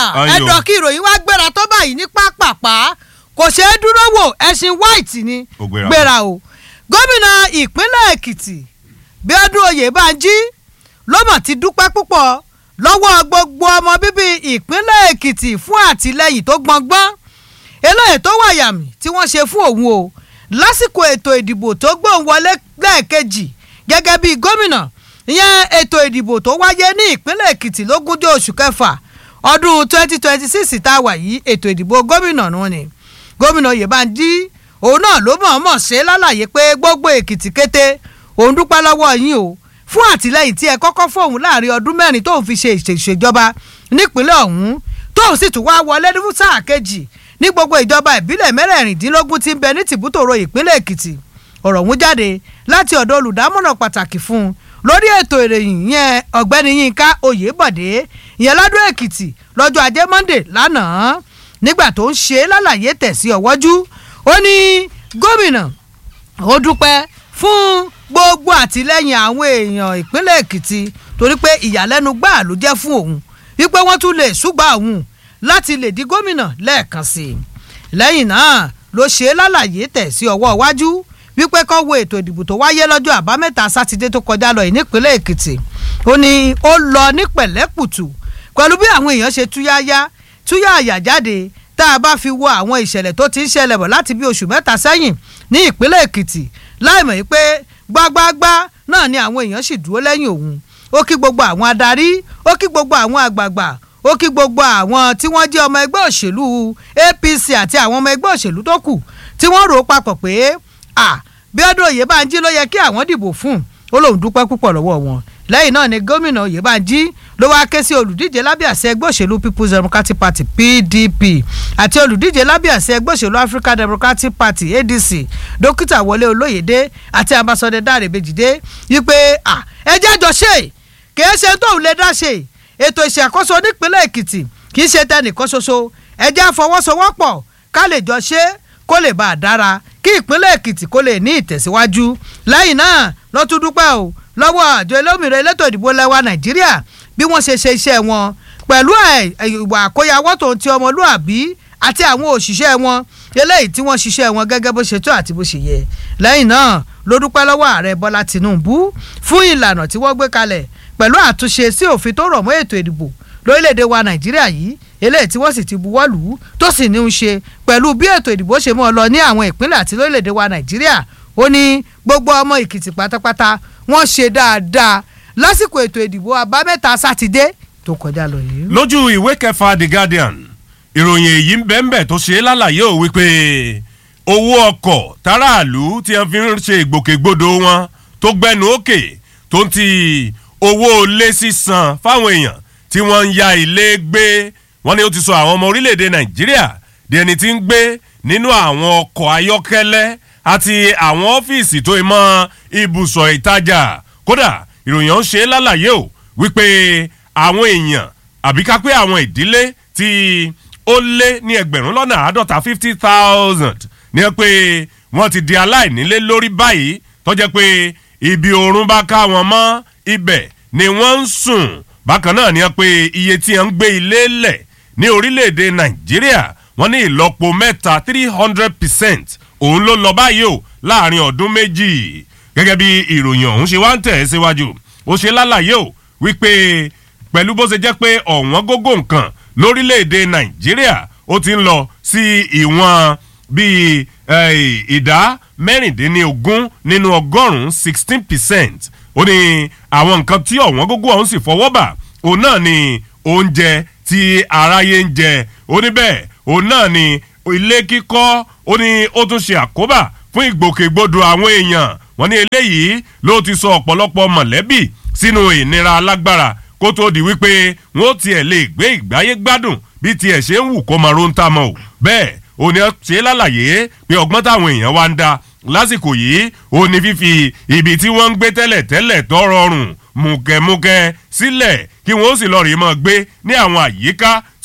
Ayò. ẹ̀dọ̀ kí ìròyìn wá gbéra tó báyìí ní pápápá kò ṣeé dúró wò ẹṣin white ni Ó gbéra. gbéra o gómìnà ìpínlẹ̀ èkìtì bíọ́dún oyèbánjí ló mọ̀ ti dúpẹ́ púpọ̀ lọ́wọ́ gbogbo ọmọ bíbí ìpínlẹ̀ èkìtì fún àtìlẹ́yìn tó gbọngbọ́n eléyìí tó wà yàmì tí wọ́n ṣe fún òun o lásìkò ètò ìdìbò tó gbóhùn wọlé lẹ́ẹ̀kejì gẹ́gẹ́ bí gómìnà ìyẹn ètò ìdìbò tó wáyé ní ìpínlẹ̀ èkìtì lógúnjọ́ oṣù kẹfà ọdún 2026 tá a wà yìí ètò ìdìbò gómìnà nù ni gómìnà oyèbánjí òun náà ló mọ̀ọ́mọ̀ ṣe lálàyé pé gbogbo èkìtì kété òun dúpẹ́ lọ́wọ́ yín o fún àtìlẹ́yìn tí ẹ kọ́kọ́ fóun láàrin ọdún mẹ́rin tóun fi ṣe ìṣèjọba nípínlẹ̀ ọ̀hún tóun sì tún wá wọlé ní sáà kejì ní gbogbo ìjọba ìbílẹ̀ mẹ́rẹ̀ẹ̀rìndínlógún tí ń bẹ ní tìbútòrò ìpínlẹ̀ èkìtì ọ̀rọ̀ ọ̀hún jáde láti ọ̀dọ̀ olùdámọ̀ràn pàtàkì fún un lórí ètò ìròyìn yẹn ọ̀gbẹ́ni yínká oyèbọ̀dé ìyẹn ládùn èkìtì lọ́jọ́ ajé monde lánàá nígbà tó ń ṣe lálàyé tẹ̀sí ọ̀wọ́jú ó ní gómìnà ó dúpẹ́ fún gbogbo àtìlẹ́yìn àwọn èèyàn ìpínlẹ̀ èkìtì torí pé ìyàlẹ́nu gbáà ló jẹ́ fún òun wípé wọ́n tún lè ṣùgbà òun láti lè di gómìnà lẹ́ẹ̀kan sí i lẹ́yìn náà ló ṣe é lálàyé tẹ̀ sí ọwọ́ iwájú wípé kó wo ètò ìdìbò tó wáyé lọ́jọ́ àbámẹ́ta sátidé tó kọjá lọ yìí nípínlẹ̀ èkìtì ó ní ó lọ ní pẹ̀lẹ́kùtù pẹ̀lú bí àwọn èèyàn ṣe túyáyá túyáyà jáde tá a bá fi wo àwọn ìṣẹ̀lẹ̀ tó ti ń ṣẹlẹ̀ bọ̀ láti bí oṣù mẹ́ta sẹ́yìn ní ìpínlẹ̀ èkìtì láìmọ̀ yìí pé gbágbágbá náà ni àwọn èèyàn sì dúró lẹ́yìn òun ó kí gbogbo àwọn adarí ó kí gbogbo àwọn àgbààgbà ó kí gbogbo àwọn tí wọ́n jẹ́ ọmọ ẹgbẹ́ òṣèlú apc àti àwọn ọmọ ẹgbẹ́ òṣèlú tó kù tí wọ́n rò ó papọ̀ pé à Bíọ́dún Oyèbánjí ló yẹ kí àwọn dìbò fún ó lóun dúpẹ́ púpọ̀ lọ́wọ́ wọn lẹ́yìn náà ni gómìnà Oyèbánjí ló wáá ké sí olùdíje lábẹ́ àṣẹ ẹgbẹ́ òṣèlú People's Democratic Party PDP àti olùdíje lábẹ́ àṣẹ ẹgbẹ́ òṣèlú African Democratic Party ADC dókítà Wọlé Olóyèdé àti ambassadọ Dáre Bèjìdé wípé à ẹ jẹ́ jọ ṣe kìí ṣe tóun lè dá ṣe ètò ìṣàkóso nípínlẹ̀ Èkìtì kìí ṣe tẹnìkan ṣoṣo ẹ jẹ́ àfọwọ́sowọ́pọ̀ ká lè jọ ṣe kó lè bá a dára kí ìpínlẹ̀ Èkìtì kó lè ní ìtẹ̀síwájú lẹ́yìn náà ló tún dúpẹ́ o lọ́wọ́ àjọ olómìnira elétò ìdìbò lẹ́wà Nàìjíríà bí wọ́n ṣe ṣe iṣẹ́ wọn pẹ̀lú ẹ̀- ìwà àkóyawọ́ tó ń ti ọmọlúàbí àti àwọn òṣìṣẹ́ wọn eléyìí tí wọ́n ṣiṣẹ́ wọn gẹ́gẹ́ bó ṣe tó àti bó ṣe yẹ lẹ́yìn náà ló dúpẹ́ lọ́wọ́ ààrẹ Bọ́lá Tinubu fún ìlànà tí wọ́n gbé kalẹ̀ pẹ̀lú àtúnṣe sí òfin tó rọ̀ mọ́ ètò ìdìbò lórílẹ̀‐èdè wa Nàìjíríà yìí eléyìí tí wọ́n sì ti buwọ́ lù ú tó sì ní í ṣe pẹ̀lú bí ètò ìdìbò ṣe mọ́ ọ lọ ní àwọn ìpínlẹ̀ àti lórílẹ̀‐èdè wa Nàìjíríà ó ní gbogbo ọmọ Èkìtì pátápátá wọ́n ṣe dáadáa lásìkò ètò ìdìbò àbámẹ́ta sátidé tó kọjá lọ yìí. lójú ìwé kẹfà The Guardian ìròyìn èyí ń bẹ́ẹ̀ bẹ́ẹ̀ tó ṣe é lálàyé ò wípé owó ọkọ̀ táràlú tí wọ́n fi ń ṣe ìgbòkègbodò wọn tó gbẹnu òkè tó ń ti owó ilé sísan fáwọn èèyàn tí wọ́n ń ya ilé gbé wọ́n ní ó ti sọ àwọn ọmọ orílẹ̀-èdè Nàìjíríà di ẹni tí ń gbé nínú àwọn ọkọ̀ ayọ́kẹ́lẹ́ àti àwọn ọ́fíìsì tó mọ́ ibùsọ̀ ìtajà kódà ìròyìn ọ̀hún ṣe é lálàyé o wípé àwọn èèyàn àbí ká pé àwọn ìdílé tí ó lé ní ẹgbẹ̀rún lọ́nà àádọ́ta fifty thousand ní ẹ pé wọ́n ti di aláìnílé lórí báyìí tó jẹ́ pé ibi oorun bá ká wọn mọ́ ibẹ̀ ni wọ́n ń sùn bákan náà ní ẹ pé iye tí ẹ ń gbé ilé lẹ̀ ní orílẹ̀-èdè nàìjíríà wọ́n ní ìlọ́po mẹ́ta three hundred percent òun ló lọ báyìí o láàrin ọdún méjì gẹ́gẹ́ bí ìròyìn ọ̀hún ṣe wá ń tẹ̀ ẹ́ síwájú ó ṣe lálàyé o wípé pẹ̀lú bó ṣe jẹ́ pé ọ̀wọ́n gógó nǹkan lórílẹ̀‐èdè nàìjíríà ó ti ń lọ sí ìwọ̀n bíi eh, ìdá mẹ́rìndínlógún nínú ọgọ́rùn-ún sixteen percent ó ní àwọn nǹkan tí ọ̀wọ́n gógó ọ̀hún sì fọwọ́ bà òun náà ni oúnjẹ tí aráyé ń jẹ ó ní bẹ́ẹ̀ òun náà ni ilé kíkọ́ ó ní ó tún ṣe àkóbá fún ìgbòkègbodò àwọn èèyàn wọ́n ní eléyìí ló ti sọ ọ̀pọ̀lọpọ̀ mọ̀lẹ́bí sínú ìnira alágbára kó tó di wípé wọ́n tiẹ̀ lè gbé ìgbáyé gbádùn bí tiẹ̀ ṣe ń wù kó máa ronú tá mọ́ o bẹ́ẹ̀ ó ní ṣe lálàyé pé ọgbọ́n táwọn èèyàn wá ń da lásìkò yìí ó ní fífi ibi tí wọ́n ń gbé tẹ́lẹ̀ tẹ́lẹ̀ tó rọrùn mùkẹ́mùkẹ́ sílẹ̀ kí wọ́n ó sì lọ rèé mọ́ gbé ní àwọn àyíká tí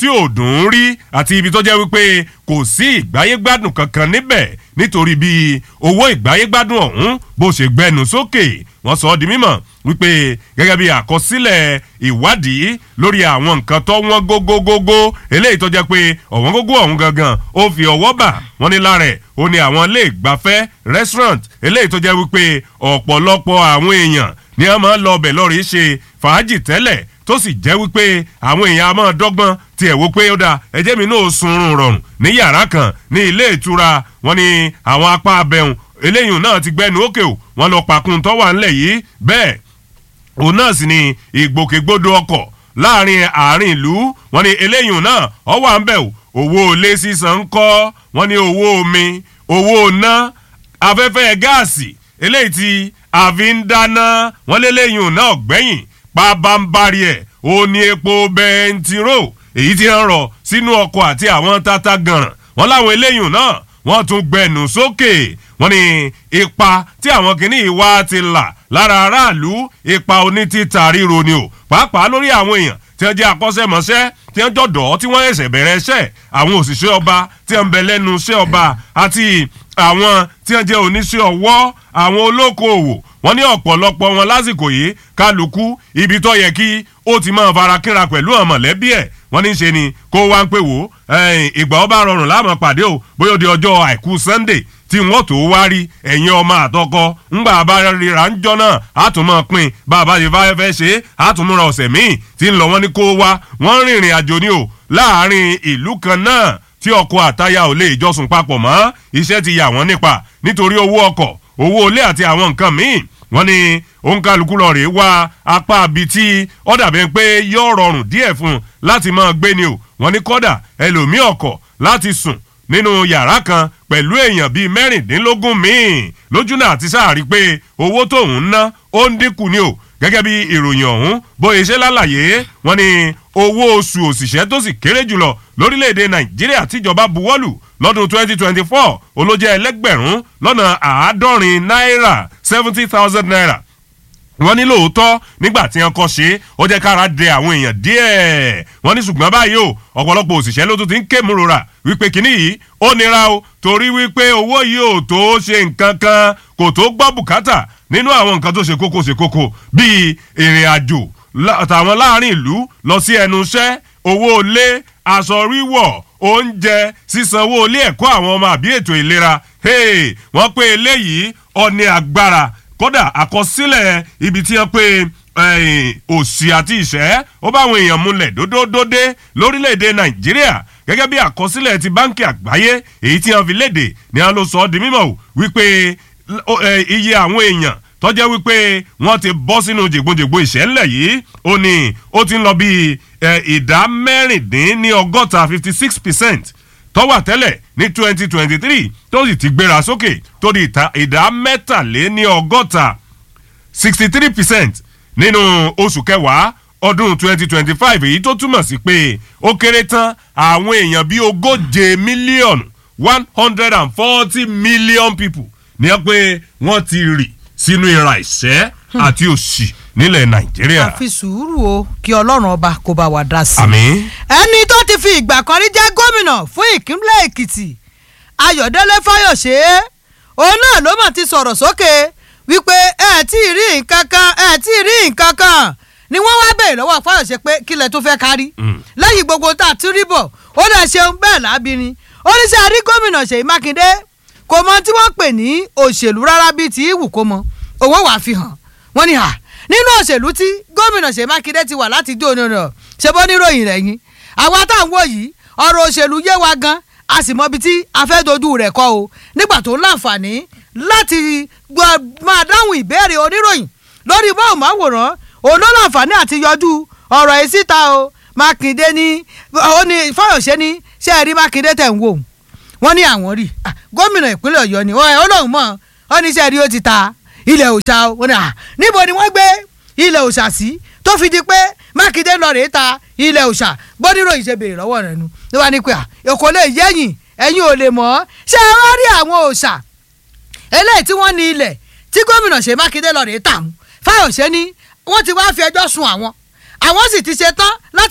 tí ò dùn ún rí àti ibi tó jẹ́ wípé kò sí ìgbáyégbádùn kankan níbẹ̀ nítorí bí owó ìgbáyégbádùn ọ̀hún bó ṣe gbẹnu sókè wọ́n sọ ọ́ di mímọ̀ wípé gẹ́gẹ́ bí àkọsílẹ̀ ìwádìí lórí àwọn nǹkan tó wọ́n gógógógó eléyìí tó jẹ́ pé ọ̀wọ́n gógó ọ̀hún gangan ó fi ọwọ́ bà wọ́n ní lára ẹ̀ ó ní àwọn ilé ìgbafẹ́ restaurant eléyìí tó jẹ́ wípé ọ̀pọ̀lọpọ̀ àwọn èèyàn ni wọ́n máa ń lọ ọbẹ̀ lọ́ọ̀rì ṣe fàájì tẹ́lẹ̀ tó sì jẹ́ wípé àwọn èèyàn a máa dọ́gbọ́n tiẹ̀ wò pé ó dáa ẹjẹ́ mi náà sunrun rọrùn ní yàrá kan ní ilé ìtura wọn ni àwọn apá abẹ́hùn eléyìí náà ti gbẹnu òkè o wọn lọ pàkún tó wà ńlẹ̀ yìí bẹ́ẹ̀ òun náà sì ni ìgbòkègbodò ọkọ̀ láàrin àárín ìlú wọn ni eléyìí náà ọ wà ń bẹ̀ o owó ilé sísan ń kọ́ wọn ni owó omi owó ná afẹ́fẹ́ gáàsì eléyìí tí a fi ń dáná wọn léléyìí náà gbẹ̀yìn pabambari ẹ̀ ó ní epo bẹntiró èyí tí ń rọ̀ sínú ọkọ̀ àti àwọn tata gànràn wọn láwọn eléyìí náà wọ́n tún gbẹnu sókè wọ́n ní ipa tí àwọn kìíní wa ti là lára aráàlú ipa onítìta ríro ni o pàápàá lórí àwọn èèyàn tí wọ́n jẹ́ akọ́ṣẹ́mọṣẹ́ tí wọ́n jọ̀dọ̀ tí wọ́n ẹ̀sẹ̀ bẹ̀rẹ̀ iṣẹ́ àwọn òṣìṣẹ́ ọba tí wọ́n ń bẹ lẹ́nu iṣẹ́ ọba àti àwọn tí wọ́n jẹ́ oníṣẹ́ ọwọ́ àwọn olókoòwò wọ́n ní ọ̀pọ̀lọpọ̀ wọn lásìkò yìí kálukú ibi tó yẹ kí ó ti máa fara kínra pẹ̀lú àwọn mọ̀lẹ́bí ẹ̀ wọ́n ní í ṣe ni kó wá ń pè wò ìgbà ọba rọrùn láàmú pàdé o bóyá ó di ọjọ́ àìkú sunday tí wọ́n tó wá rí ẹ̀yin ọmọ àtọkọ ńgbà bá ríra ń jọ náà àtúmọ̀ pin bàbá yìí fáyẹ́ fẹ́ ṣe àtúmúra ọ̀sẹ̀ míì tí ń lọ wọ́n ní kó wá wọ́n rìnrìn àjò ni o láàárín ìlú kan náà tí ọkọ̀ àtayà ò lè jọsùn papọ̀ mọ́ iṣẹ́ ti yà wọ́n nípa nítorí owó ọkọ̀ owó ilé àti àwọn nǹkan míì wọ́n ní òǹkàlùkù lọ rèé wá apá abi tí ó dàbí pé yóò rọrùn díẹ̀ fún un láti máa gbé ni o wọ́n ní kọ́dà ẹlòmíì ọkọ̀ láti sùn nínú yàrá kan pẹ̀lú èèyàn bíi mẹ́rìndínlógún míì lójú náà ti sáàrí pé owó tóun ń ná ó ń dínkù ni o gẹ́gẹ́ bí ìròyìn ọ̀hún bóyá ṣe lálàyé wọ́n ní owó oṣù òṣìṣẹ́ tó sì kéré jùlọ lórílẹ̀‐èdè nàìjíríà tíjọba buwọ́lù lọ́dún 2024 olójẹ́ ẹlẹ́gbẹ̀rún lọ́nà àádọ́rin náírà seventy thousand naira wọ́n ní lóòótọ́ nígbà tí wọ́n kọ́ ṣe ó jẹ́ kára dẹ àwọn èèyàn díẹ̀ wọ́n ní ṣùgbọ́n báyìí o ọ̀pọ̀lọpọ̀ òṣìṣẹ́ ló tún ti ń ké múrora wípé kínní yìí ó nira o torí wípé owó yìí ò tó ṣe nǹkan kan kò tó gbọ́ bùkátà nínú àwọn nǹkan tó ṣe kókó ṣe kókó bíi ìrìn àjò tàwọn láàrin ìlú lọ sí ẹnu iṣẹ́ owó ilé aṣọ wíwọ̀ oúnjẹ sísanwó ilé ẹ̀kọ́ àwọn ọmọ àbí ètò ìlera wọ́n pé eléyìí ọ̀ní agbára kódà àkọsílẹ̀ ibi tí wọ́n pé òsì àti ìṣẹ́ ó bá àwọn èèyàn múlẹ̀ dódódódé lórílẹ̀‐èdè nàìjíríà gẹ́gẹ́ bí àkọsílẹ̀ ti báńkì àgbáyé èyí tí wọ́n fi léde ni wọ́n ló sọ ọ́ di mímọ̀ wípé iye àwọn èèyàn tọ́jẹ́ wípé wọ́n ti bọ́ sínú jègbonjègbo ìṣẹ́lẹ̀ yìí ó ní ó ti ń lọ bí ìdá mẹ́rìndínní ọgọ́ta fifty six percent tọ́wà tẹ́lẹ̀ ní twenty twenty three tó sì ti gbéra sókè tó di ìdá mẹ́tàléní ọgọ́ta sixty three percent nínú oṣù kẹwàá ọdún twenty twenty five èyí tó túmọ̀ sí pé ó kéré tán àwọn èèyàn bíi ogóje mílíọ̀nù one hundred and forty million people ní ẹ pé wọ́n ti rì sínú ìra ìṣẹ́ àti òṣì nílẹ̀ nàìjíríà. àfi sùúrù o kí ọlọ́run ọba kó bá wa dá sí. àmín. ẹni tó ti fi ìgbà kan rí jẹ́ gómìnà fún ìpínlẹ̀ èkìtì ayọ̀délé fáyọ̀ṣe òun náà ló mà ti sọ̀rọ̀ sókè wípé ẹ tí ì rí nǹkan kan ẹ tí ì rí nǹkan kan ni wọ́n wá bèèrè lọ́wọ́ fáyọ̀ṣe pé kílẹ̀ tó fẹ́ kárí lẹ́yìn gbogbo tá a ti rí bọ̀ ó dẹ̀ ṣeun bẹ́ẹ̀ lábìrin oníṣẹ́ àrí gómìnà ṣèyí mákindé kò mọ tí wọ́n pè ní òṣèlú rárá bíi ti ìwù kó mọ owó wàá fi hàn wọ́n ní à nínú òṣèlú tí gómìnà ṣèyí mákindé ti wà láti dé òní rẹ̀ ṣe bó níròyìn rẹ̀ yín àwa táwọn wò yìí ọ̀rọ̀ òṣèlú yé wa gan a sì mọ ibi tí a fẹ́ dojú rẹ̀ kọ́ o nígbà tó láǹfààní láti máa dáhùn ìbéèrè oníròyìn lórí báwòmáwòrán òun ló láǹfààní àti yọjú ọ̀rọ̀ yìí síta o mákindé ní ó ní fáyọ̀ṣe ní ṣé ẹ rí mákindé tẹ̀ ń wò wọ́n ní àwọn rí gómìnà ìpínlẹ̀ ọ̀yọ́ ni ó lóun mọ̀ ó ní ṣe rí ó ti ta ilẹ̀ òòṣà o níbo ni wọ́n gbé ilẹ̀ òòṣà sí tó fi di pé mákindé lọ rèé ta ilẹ̀ òòṣà gbọ́dúró ìṣe béèrè lọ́wọ́ rẹ̀ nu ló wá ní pé èkó lè yẹ́yìn ẹ̀yin ò lè mọ̀ ọ́ ṣé ẹ wá rí àwọn òòṣà eléyìí tí wọ́n ní ilẹ̀ tí gómìnà ṣe mákindé lọ rèé tà ń fáyọ̀ṣe ní wọ́n ti wá fi ẹjọ́ sun àwọn àwọn sì ti ṣe tán láti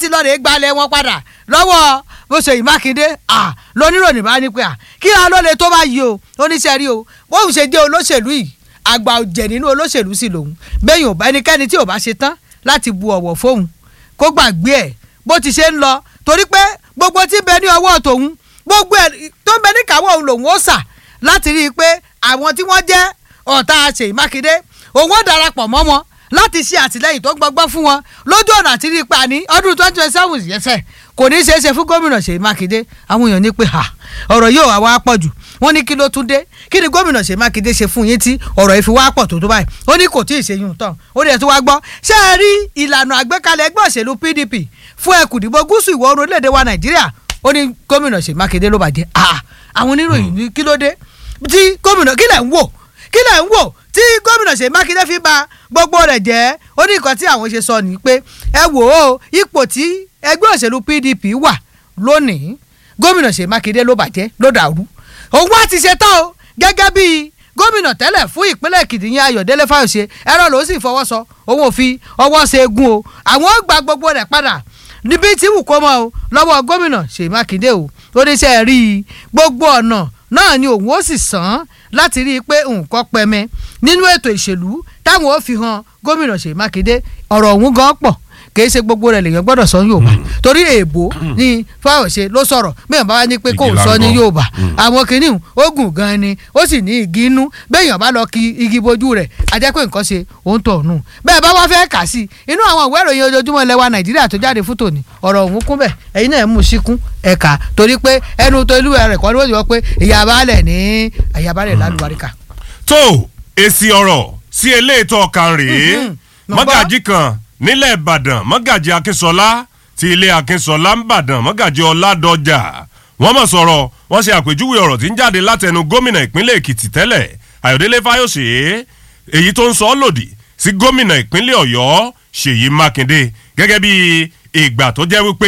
láti lọ rè gbalẹ̀ wọn padà lọ́wọ́ Ṣèyí Mákindé à lóníròyìn bá ní pé à kí á ló lè tó bá yí o oníṣẹ́ rí o bóun ṣe jẹ́ olóṣèlú yìí àgbà òjẹ̀ nínú olóṣèlú sì lòun bẹ́yìn ò bá ẹnikẹ́ni tí ò bá ṣe tán láti bu ọ̀wọ̀ fóun kó gbàgbé ẹ̀ bó ti ṣe ń lọ torí pé gbogbo tí ń bẹ ní ọwọ́ tòun gbogbo ẹ̀ tó ń bẹ ní kàwọ́ òun lòun ó sà láti rí i pé àwọn tí wọ́n jẹ́ ọ̀tá Ṣèyí Mákindé òun ó darapọ̀ mọ́ wọn láti ṣe àtìlẹ́yìn tó gbọgbọ́ fún wọn lójú ọ̀nà àti rí i pa ní ọdún twenty twenty seven yẹsẹ̀ kò ní í ṣeé ṣe fún gómìnà Ṣèyí Mákindé àwọn èèyàn ní pé ha ọ̀rọ̀ yóò wá wá pọ̀ jù wọ́n ní kí ló tún dé kí ni gómìnà Ṣèyí Mákindé ṣe fún yín tí ọ̀rọ̀ yìí fi wá pọ̀ tó tó báyìí ó ní kò tí ì ṣe yún tán ó ní ẹ̀ tó wá gbọ́ ṣé ẹ rí ìlànà àgbékalẹ̀ ẹgbẹ́ òṣèlú PDP fún ẹkùn ìdìbò gúúsù ìwọ̀ oòrùn orílẹ̀-èdè wa Nàìjíríà ó ní gómìnà Ṣèyí Mákindé ló bàjẹ́ àwọn oníròyìn ní kí ló dé tí gómìnà kí lẹ̀ ń wò kí lẹ̀ ń wò tí gómìnà Ṣèyí Mákindé fi ba gbogbo rẹ̀ jẹ́ ó ní nǹkan tí àwọn ṣe sọ ni pé ẹ wò ó ipò tí ẹgbẹ́ òṣèlú PDP wà lónìí gómìnà Ṣèyí Mákindé ló bàjẹ́ ló dàrú òun wá ti ṣe tán o gẹ́gẹ́ bí gómìnà tẹ́lẹ̀ fún ìpínlẹ̀ Èkìtì yẹn Ayọ̀délé Fáyọ̀ṣe ẹ̀rọ ló sì fọwọ́ sọ òun ò fi ọwọ́ ṣe egun o àwọn ó gba gbogbo rẹ̀ padà níbi tí wù kó mọ́ o lọ́wọ́ gómìnà Ṣèyí Mákindé o ó ní sẹ́ rí i gbogbo ọ̀nà náà ni òun ó sì sàn láti rí i pé nǹkan pẹmẹ nínú ètò ìṣèlú táwọn ó fi hàn gómìnà Ṣèyí Mákindé ọ̀rọ̀ òun gan pọ̀ kì í ṣe gbogbo rẹ̀ lèèyàn gbọ́dọ̀ sọ Yorùbá torí èèbò ni Fáyọ̀ṣe ló sọ̀rọ̀ bẹ́ẹ̀ bá wá ní pé kò sọ ní Yorùbá àwọn kìnìún ó gùn gan ni ó sì ní igi inú bẹ́ẹ̀yàn bá lọ ki igi bojú rẹ̀ a jẹ́ pé nǹkan ṣe òun tọ̀ nù bẹ́ẹ̀ bá wá fẹ́ kà sí inú àwọn ìwé ìròyìn ojoojúmọ́ ilẹ̀ wa Nàìjíríà tó jáde fún tòní ọ̀rọ̀ òun kún bẹ́ẹ̀ ẹ̀yin náà mú síkún ẹ̀ka torí pé ẹnu tó ìlú rẹ̀ kọ́ ni wọ́n ti wọ́n pé ìyàbálẹ̀ ní ìyàbálẹ̀ lálùbáríkà. tó èsì ọ̀rọ̀ sí eléètò ọ̀kan rèé mọ́gàjì kan nílẹ̀ ìbàdàn mọ́gàjì akínsọlá ti ilé akínsọlá ń bàdàn mọ́gàjì ọládọjà wọ́n mọ̀ sọ̀rọ̀ wọ́n ṣe àpèjúwe ọ̀rọ̀ tí ń jáde látẹnu gómìnà ìpínlẹ̀ èkìtì tẹ́lẹ̀ ayọ̀délé fáyọ̀ṣe èyí tó ń sọ ọ́ lòdì sí gómìnà ìpínlẹ̀ ọ̀yọ́ ṣèyí mákindé gẹ́gẹ́ bí ìgbà tó jẹ́ wípé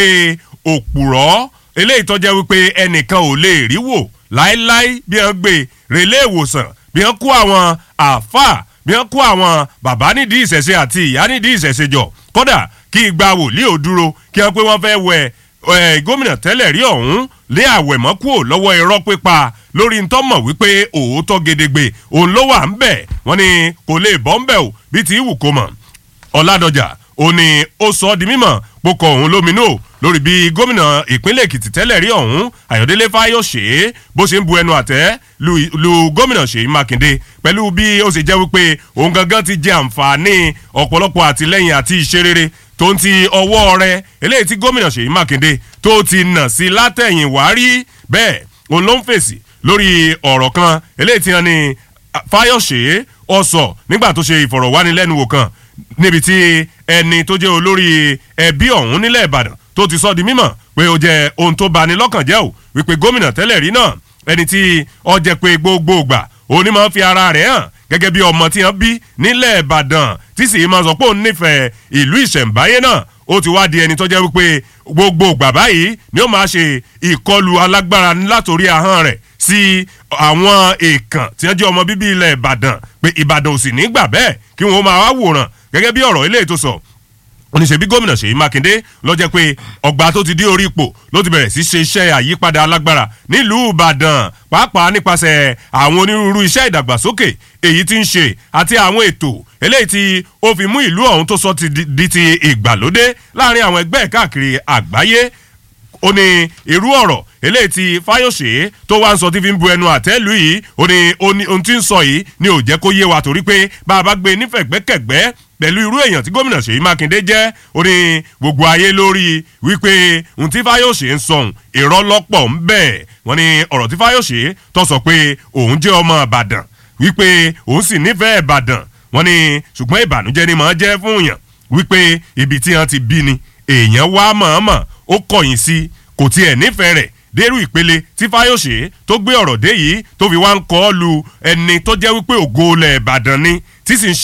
òpùrọ́ eléyìí tó jẹ́ wípé ẹnìkan ò lè rí wò láéláé bí wọ́n gbé relé ìwòsàn bí wọ́n kó àwọn àáfàá bí wọ́n kó àwọn bàbá nídìí ìṣẹ̀ṣe àti ìyá nídìí ìṣẹ̀ṣe jọ kódà kí igba wòlíì ò dúró kí wọ́n pé wọ́n fẹ́ wẹ gómìnà tẹ́lẹ̀ rí ọ̀hún lé àwẹ̀mọ́ kúrò lọ́wọ́ irọ́ pípa lórí ń tọ́mọ̀ wípé òótọ́ gedegbe òun ló wà ń bẹ̀ wọ́n ní kò lè bọ́ ń bẹ̀ o bí ti wù kó mọ̀ ọ̀làdọ̀jà ó ní ó sọ ọ́ di mímọ̀ pokọ̀ òun lóminú lórí bí gómìnà ìpínlẹ̀ èkìtì tẹ́lẹ̀ rí ọ̀hún ayọ̀délé fáyọ̀ṣe bó ṣe ń bu ẹnu àtẹ́ lu gómìnà ṣèyí mákindé pẹ̀lú bí ó ṣe jẹ́ wípé òun gangan ti jẹ àǹfààní ọ̀pọ̀lọpọ̀ àtìlẹ́yìn àti ìṣerere tó ń ti ọwọ́ rẹ̀ eléyìí tí gómìnà ṣèyí mákindé tó ti nà sí látẹ̀yìn wá rí bẹ́ẹ̀ òun ló ń fèsì lórí ọ̀rọ̀ kan eléyìí tí wọ́n ní fáyọ̀ṣe ọ̀sọ̀ nígbà tó ṣe ìfọ̀rọ̀wánilẹ́nuwò kan níbi tí ẹni tó jẹ́ olórí ẹbí ọ̀hún nílẹ̀ ìbàdàn tó ti sọ di mímọ̀ pé ó jẹ́ ohun tó bani lọ́kàn jẹ́ o wípé gómìnà tẹ́lẹ̀ rí náà ẹni tí ó jẹ́ pé gbogbo ìgbà òní máa ń fi ara rẹ̀ hàn gẹ́gẹ́ bí ọmọ tí wọ́n bí nílẹ̀ ìbàdàn tí sì máa sọ pé òun nífẹ̀ẹ́ ìlú ìṣẹ̀ǹbáyé náà ó ti wá di ẹni tó jẹ́ wípé gbogbo ìgbà báyìí ni ó máa ṣe ìkọlù alágbára látòrí ahọ́n rẹ̀ sí àwọn èèkàn tí wọ́n jẹ́ ọmọ bíbí ilẹ̀ ìbàdàn pé ìbàdàn ò sì ní gbà bẹ́ẹ̀ kí wọ́n máa wá wòran gẹ́gẹ́ bí ọ̀rọ̀ eléyìí tó sọ oníṣẹ́bí gómìnà ṣèyí mákindé lọ́jọ́ pé ọgbà tó ti dé orí ipò ló ti bẹ̀rẹ̀ sí ṣe iṣẹ́ àyípadà alágbára nílùú ìbàdàn pàápàá nípasẹ̀ àwọn onírúurú iṣẹ́ ìdàgbàsókè èyí tí ń ṣe àti àwọn ètò eléyìí tí ó fi mú ìlú ọ̀hún tó sọ ti di ti ìgbàlódé láàrin àwọn ẹgbẹ́ káàkiri àgbáyé ó ní irú ọ̀rọ̀ eléyìí tí fáyọ̀ṣe tó wá ń sọ tí fi ń bu ẹnu àtẹ́lù yìí ó ní ohun tí ń sọ yìí ni ò jẹ́ kó yé wa torí pé bá a bá gbé nífẹ̀gbẹ́kẹ̀gbẹ́ pẹ̀lú irú èèyàn tí gómìnà ṣèyí mákindé jẹ́ ó ní gbogbo ayé lórí wípé ohun tí fáyọ̀ṣe ń sọ̀hún irọ́ lọ́pọ̀ ń bẹ̀ wọ́n ní ọ̀rọ̀ tí fáyọ̀ṣe tó sọ pé òun jẹ́ ọmọ ìbàdàn wípé òun sì nífẹ̀ẹ́ ìbàdàn wọ́n ní ṣùgbọ́n ìbànújẹ́ ni màá jẹ́ fún èèyàn wípé ibi tí wọ́n ti bí ni èèyàn wá mọ̀ọ́mọ̀ ó kọ̀yìn sí kò tiẹ̀ nífẹ̀ẹ́ rẹ̀ dérú ìpele tí fáyọ̀ṣe tó gbé ọ̀rọ̀ dé yìí tó fi wá ń kọ́ lu ẹni tó jẹ́ wípé ògo ilẹ̀ ìbàdàn ni tí sì ń